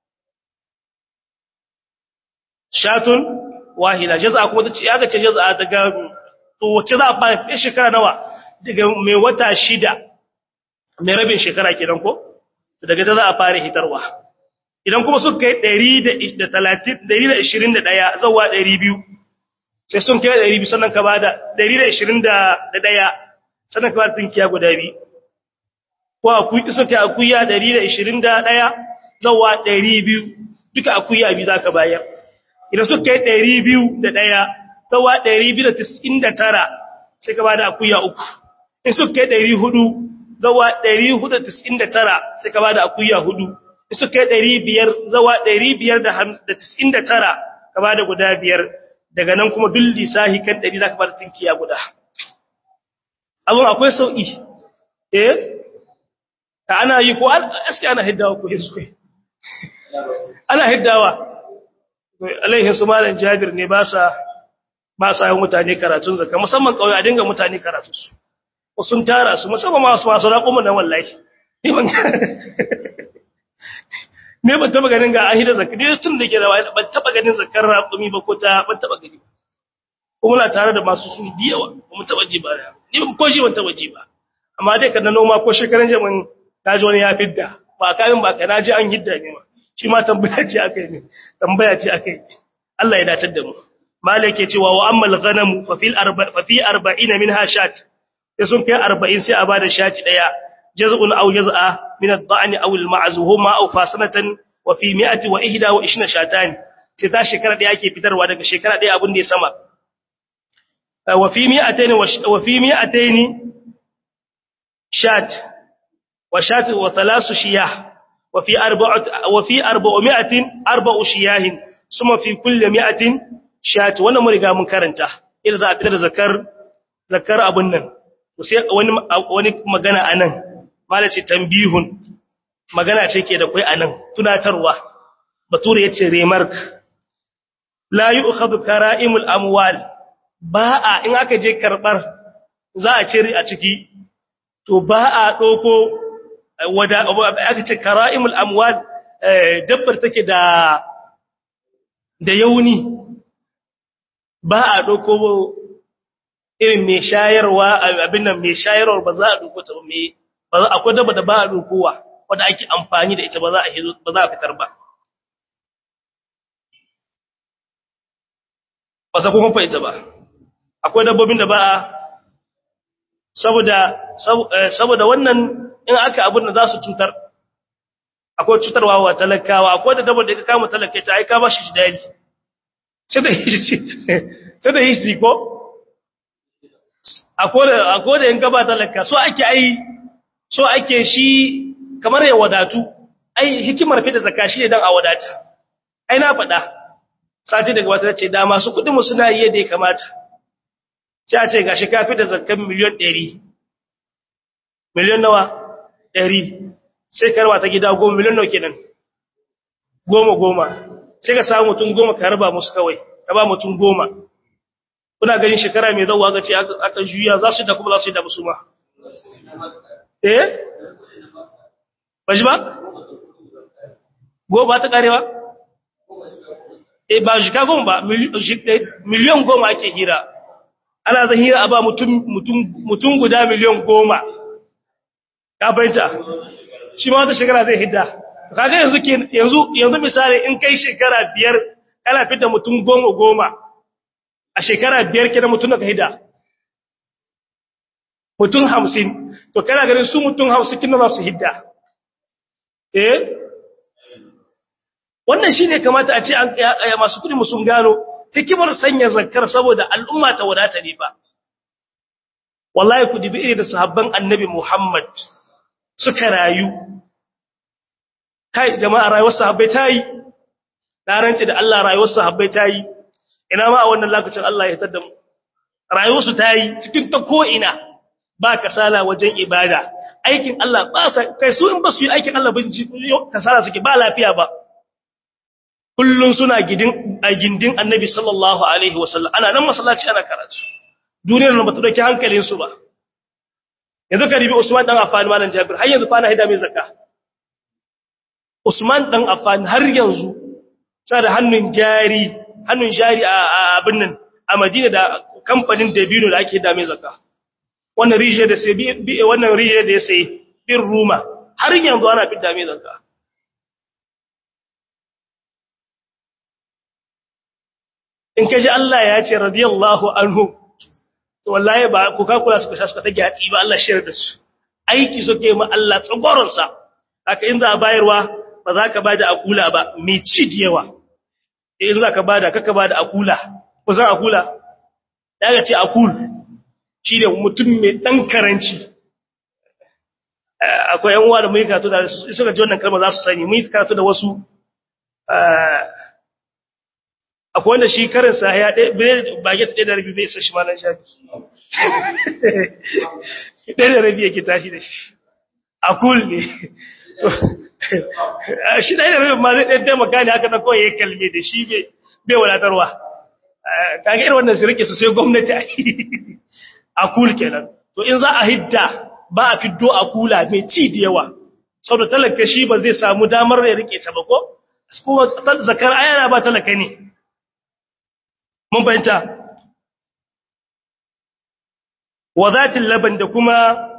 shatun wahida jaza kuma tace ya gace jaza daga to wace za a fara shekara nawa daga mai wata shida mai rabin shekara kenan ko daga da za a fara hitarwa idan kuma suka kai 130 121 zuwa 200 sai sun kai 200 sannan ka bada 121 sannan ka bada tinkiya guda biyu ko akuyi suka kai akuya 121 zuwa 200 duka akuya biyu zaka bayar idan suka kai 201 zuwa 299 sai ka bada akuya uku in suka kai 400 zuwa 499 sai ka bada akuya hudu in suka kai 500 zuwa 599 ka bada guda biyar daga nan kuma duk lisahi kan 100 zaka bada tinkiya guda abun akwai sauki eh ta ana yi ko aski ana hiddawa ko yesu kai ana hiddawa alaihi su malam jabir ne ba sa ba sa yin mutane karatun zakka musamman kauye a dinga mutane karatun su ko sun tara su musamman masu masu raƙumin nan wallahi ni ban ne ban taba ganin ga ahida zakka ne tun da ke da ban taba ganin zakkar raƙumi ba ko ta ban taba gani ko muna tare da masu su diyawa ba mu taba ji ba ni ban ko shi ban taba ji ba amma dai kana noma ko shekaran jamin naji wani ya fidda ba kamin ba ka naji an hidda ne ma shi ma tambaya ce akai ne tambaya ce akai Allah ya datar da mu malik ya cewa wa ammal ghanamu fa fil arba fa fi 40 minha shat sai sun kai 40 sai a bada shati daya jaz'un aw jaz'a min ad-da'n aw al-ma'z huma aw fasanatan wa fi 121 shatan sai ta shekara daya ake fitarwa daga shekara daya abin da ya sama wa fi 200 wa fi 200 shat wa shat wa thalath shiyah وفي أربعة وفي أربعمائة أربع شياه ثم في كل مائة شاة وانا مرقا من كرنتا إذا ذا أكتر ذكر ذكر أبنن wani magana anan malaci tambihun magana ce ke da kai anan tunatarwa bature yace remark la yu'khadhu kara'imul amwal ba'a in aka je karbar za a cire a ciki to ba a doko wada aka ce kara'imul amwal dabbar take da da yauni ba a doko irin mai shayarwa abin nan mai shayarwa ba za a doko ta mai ba za akwai dabba da ba a dokowa wanda ake amfani da ita ba za a ba za a fitar ba ba sa kuma fa ita ba akwai dabbobin da ba a saboda saboda wannan in aka abin da za su cutar akwai cutarwa wa talakawa akwai da dabar da ka kama talaka ta aika ba shi dali sai da hishi sai da hishi ko a koda yin gaba talaka so ake ai so ake shi kamar ya wadatu ai hikimar fita zakka shi ne dan a wadata ai na faɗa sati daga wata ce da masu kuɗin mu suna yi yadda ya kamata sai a ce gashi ka fita zakkan miliyan 100 miliyan nawa 100 sai karba ta gida goma miliyan nawa kenan goma goma sai ka samu mutum goma ka raba musu kawai ka ba mutum goma kuna ganin shekara mai zauwa ga ce aka juya za su da kuma za su yi da musu ma eh ba shi ba goma ta karewa eh ba shika goma ba miliyan goma ake hira ana zan hira a ba mutum guda miliyan goma ka fahimta shi ma wata shekara zai hidda kaga yanzu yanzu yanzu misali in kai shekara biyar kana fitar mutum goma goma a shekara biyar kenan mutum ka hidda mutum hamsin to kana ganin su mutum hamsin kina za su hidda eh wannan shine kamata a ce an masu kudi mu sun gano hikimar sanya zakkar saboda al'umma ta wadata ne ba wallahi ku dibi iri da sahabban annabi Muhammad suka rayu kai jama'a rayuwar sahabbai tayi rance da Allah rayuwar sahabbai tayi ina ma a wannan lokacin Allah ya tada mu rayuwar su tayi cikin ta ko ina ba kasala wajen ibada aikin Allah ba sa kai su in ba su yi aikin Allah bin kasala suke ba lafiya ba kullun suna gidin a gindin Annabi sallallahu alaihi wasallam ana nan masallaci ana karatu duniyar nan ba ta dauki hankalin su ba yanzu ka ribi Usman dan Affan malan Jabir har yanzu fa na hida mai zakka Usman dan Affan har yanzu tana da hannun jari hannun jari a abin nan a Madina da kamfanin Dabino da ake da mai zakka wannan rijiyar da sai bi wannan rijiyar da ya sai bin Ruma har yanzu ana fidda mai zakka in kaji Allah ya ce radiyallahu anhu to wallahi ba ku ka kula suka suka tage hatsi ba Allah shirya da su aiki suke ma Allah tsagoron sa haka in za a bayarwa ba za ka bada akula ba mai ci da yawa in za ka bada kaka bada akula ku san akula daga ce akul shi ne mutum mai dan karanci akwai yan uwa da mai karatu da suka ji wannan kalma za su sani mai karatu da wasu akwai wanda shi karinsa ya ɗaya baget ɗaya da rabi bai isa shi malan shafi ɗaya da rabi yake tashi da shi a kul ne shi ɗaya da rabi ma zai ɗaya taimaka ne haka na kawai ya kalme da shi bai wadatarwa kaga irin wannan su rike su sai gwamnati a kul kenan to in za a hidda ba a fiddo a kula mai ci da yawa saboda talaka shi ba zai samu damar ya rike ta ba ko kuma zakar ayana ba talaka ne mun fahimta wa zatin laban da kuma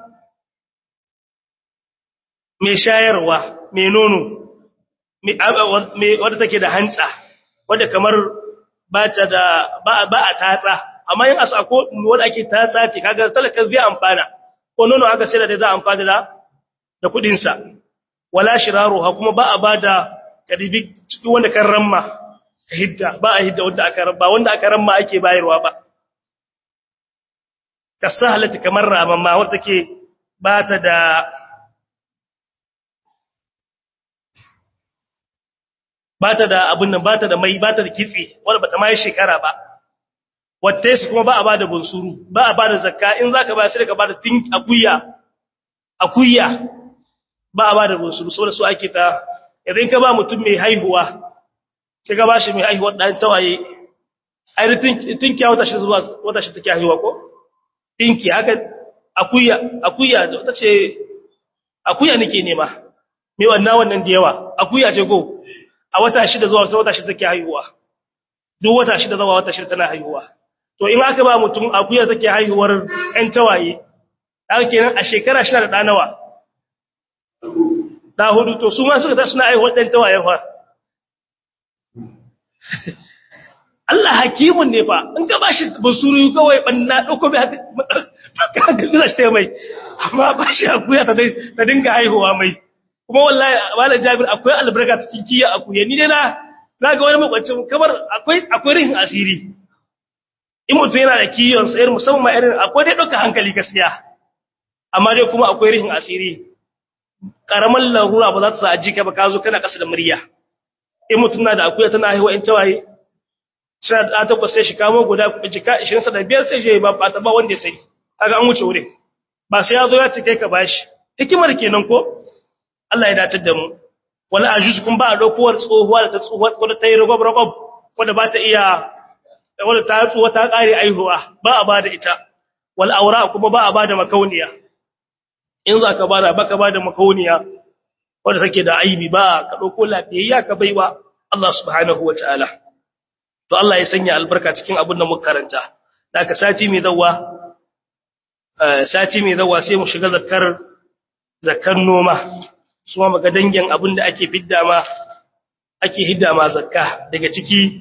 mai shayarwa mai nono wadda take da hantsa wadda kamar ba ta da ba a tatsa amma yin asa ko wadda ake tatsa ce kaga talakan zai amfana ko nono aka sai da zai amfana da da kudinsa wala shiraruha kuma ba a bada kadibi wanda kan ramma hidda ba a hidda wanda aka rabba wanda aka ramma ake bayarwa ba kasahalati kamar ramamma wanda take ba ta da ba ta da abun nan ba ta da mai ba ta da kitse wanda bata mai shekara ba wata su kuma ba a ba da bunsuru ba a ba da zakka in zaka ba sai ka ba da tin akuya akuya ba a ba da bunsuru saboda su ake ta idan ka ba mutum mai haihuwa sai ka bashi mai haihuwar ɗan tawaye ai tinkiya wata shi zuwa wata shi take haihuwa ko tinki haka akuya akuya wata ce akuya nake nema me wannan wannan da yawa akuya ce ko a wata shida zuwa wata shi take haihuwa duk wata shida zuwa wata shida tana haihuwa to in aka ba mutum akuya take haihuwar ɗan tawaye haka kenan a shekara shi da ɗa nawa da hudu to su ma suka ta suna haihuwar ɗan tawaye fa Allah hakimun ne fa in ka bashi basuru kawai banna dauko bai haka haka gina shi mai amma bashi akuya ta ta dinga haihuwa mai kuma wallahi wala Jabir akwai albarka cikin kiya akuya ni dai na za ga wani makwacin kamar akwai akwai rihin asiri in mutum yana da kiyon sayar musamman ma irin akwai dai ɗauka hankali gaskiya amma dai kuma akwai rihin asiri ƙaramar larura ba za ta sa a jika ba ka zo kana ƙasa da murya in mutum na da akuya tana haihuwa in tawaye suna da takwas sai shi kamo guda jika 25 sai je ba ba ta ba wanda ya sai kaga an wuce wurin ba sai ya zo ya cike ka bashi hikimar kenan ko Allah ya dace da mu wala ajuz kun ba dokuwar tsohuwa da ta tsohuwa wadda ta yi rogob rogob wadda ba ta iya wadda ta tsohuwa ta kare aihuwa ba a bada ita wal aura kuma ba a bada makauniya in za ka bada baka bada makauniya wadda take da aibi ba ka dauko lafiyayya ka baiwa Allah subhanahu wataala to Allah ya sanya albarka cikin abin da muka karanta da ka sati mai zawa sati mai zawa sai mu shiga zakkar zakkar noma su ma maga dangin abin da ake fidda ma ake hidda ma zakka daga ciki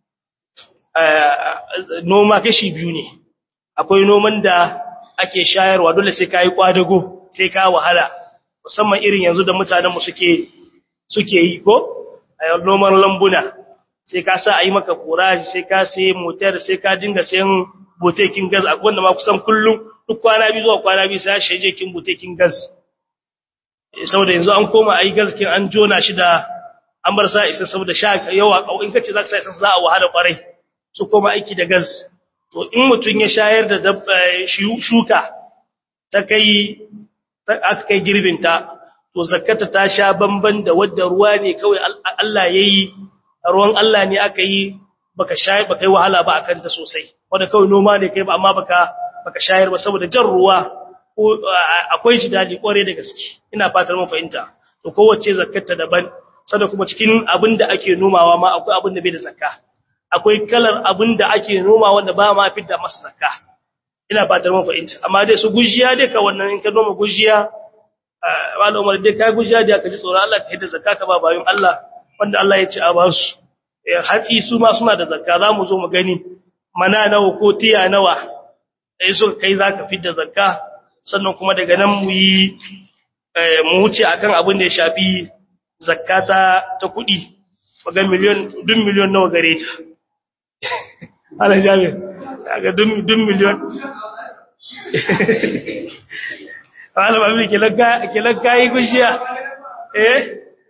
noma kashi biyu ne akwai noman da ake shayarwa dole sai ka yi kwadago sai ka wahala musamman irin yanzu da mutanenmu suke suke yi ko a noman lambuna sai ka sa a yi maka kuraji sai ka sai motar sai ka dinga sayan botekin gas akwai wanda ma kusan kullum duk kwana biyu zuwa kwana biyu sai shi je kin botekin gas saboda yanzu an koma ai gaskin an jona shi da an bar sa isa saboda sha yawa in kace zaka sa isa za a wahala kwarai su koma aiki da gas to in mutun ya shayar da shuka ta kai aka kai girbin ta to zakata ta sha bamban da wadda ruwa ne kawai Allah yayi ruwan Allah ne aka yi baka shayar baka yi wahala ba akan ta sosai wanda kawai noma ne kai ba amma baka baka shayar ba saboda jan ruwa akwai shi dadi kware da gaske ina fatar mun fahimta to kowace zakkata daban sada kuma cikin abin da ake nomawa ma akwai abin da bai da zakka akwai kalar abin da ake noma wanda ba ma fidda masa zakka ina fatar mun fahimta amma dai su gujiya dai ka wannan in ka noma gujiya malam Umar dai kai gujiya da ka ji tsoron Allah ka hidda zakka ka ba bayun Allah wanda Allah ya ci a ba su hatsi su ma suna da zakka za mu zo mu gani mana nawa ko tiya nawa sai suka kai zaka fidda zakka sannan kuma daga nan mu yi mu wuce akan abin da ya shafi zakata ta kuɗi maga miliyon dun miliyon nawa gare ta ala jami ga dun miliyon ala babu kilan kayi gushiya eh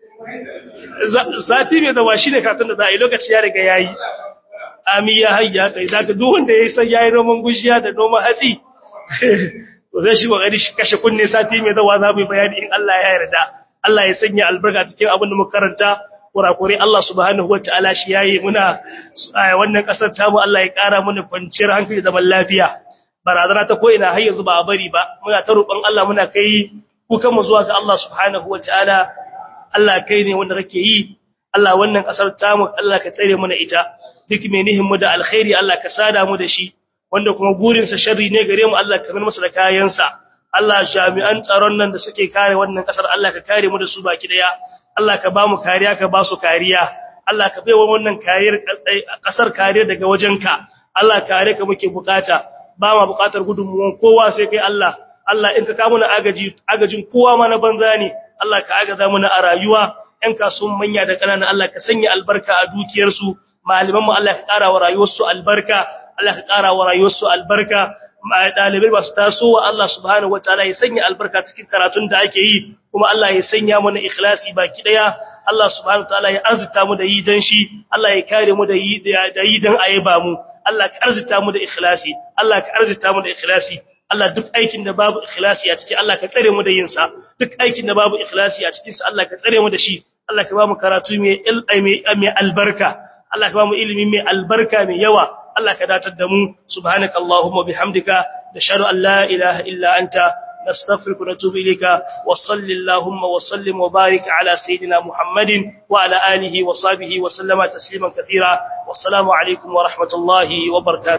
sati mai da washi ne katon da za a yi lokaci ya riga yayi ami ya hayya kai zaka duk wanda ya san yayi noman gushiya da noman hatsi to zai shi kokari shi kashe kunne sati mai zawa za mu bayani in Allah ya yarda Allah ya sanya albarka cikin abin da muka karanta kurakure Allah subhanahu wataala shi yayi muna wannan kasar tamu Allah ya kara mana kwanciyar hankali da zaman lafiya barazana ta koina har yanzu ba a bari ba muna ta roƙon Allah muna kai kukan mu zuwa ga Allah subhanahu wataala Allah kai ne wanda kake yi Allah wannan kasar tamu Allah ka tsare mana ita duk mai nihin mu da alkhairi Allah ka sada mu da shi wanda kuma gurinsa sharri ne gare mu Allah ka min masa da kayansa Allah jami'an tsaron nan da suke kare wannan kasar Allah ka kare mu da su baki daya Allah ka ba mu kariya ka ba su kariya Allah ka baiwa wannan kariyar kasar kariya daga wajenka Allah kare ka muke bukata ba ma bukatar gudunmuwan kowa sai kai Allah Allah in ka kawo mana agaji agajin kowa ma na banza ne Allah ka agaza mana a rayuwa ƴan kasuwan manya da ƙanana Allah ka sanya albarka a dukiyarsu malaman mu Allah ka ƙara wa rayuwarsu albarka Allah ka ƙara wa rayuwarsu albarka ɗalibai ba su taso wa Allah subhanahu wataala ya sanya albarka cikin karatun da ake yi kuma Allah ya sanya mana ikhlasi baki daya Allah subhanahu wataala ya arzuta mu da yi dan shi Allah ya kare mu da yi da yi dan ayaba mu Allah ka arzuta mu da ikhlasi Allah ka arzuta mu da ikhlasi Allah duk aikin da babu ikhlasi a ciki Allah ka tsare mu da yin sa duk aikin da babu ikhlasi a cikin sa Allah ka tsare mu da shi Allah ka ba mu karatu mai mai albarka Allah ka ba mu ilimi mai albarka mai yawa Allah ka datar da mu subhanaka allahumma bihamdika nashhadu an la ilaha illa anta nastaghfiruka wa natubu ilayka wa sallallahu wa sallim wa barik ala sayidina muhammadin wa ala alihi wa sahbihi wa sallama tasliman katira wassalamu alaikum wa rahmatullahi wa barakatuh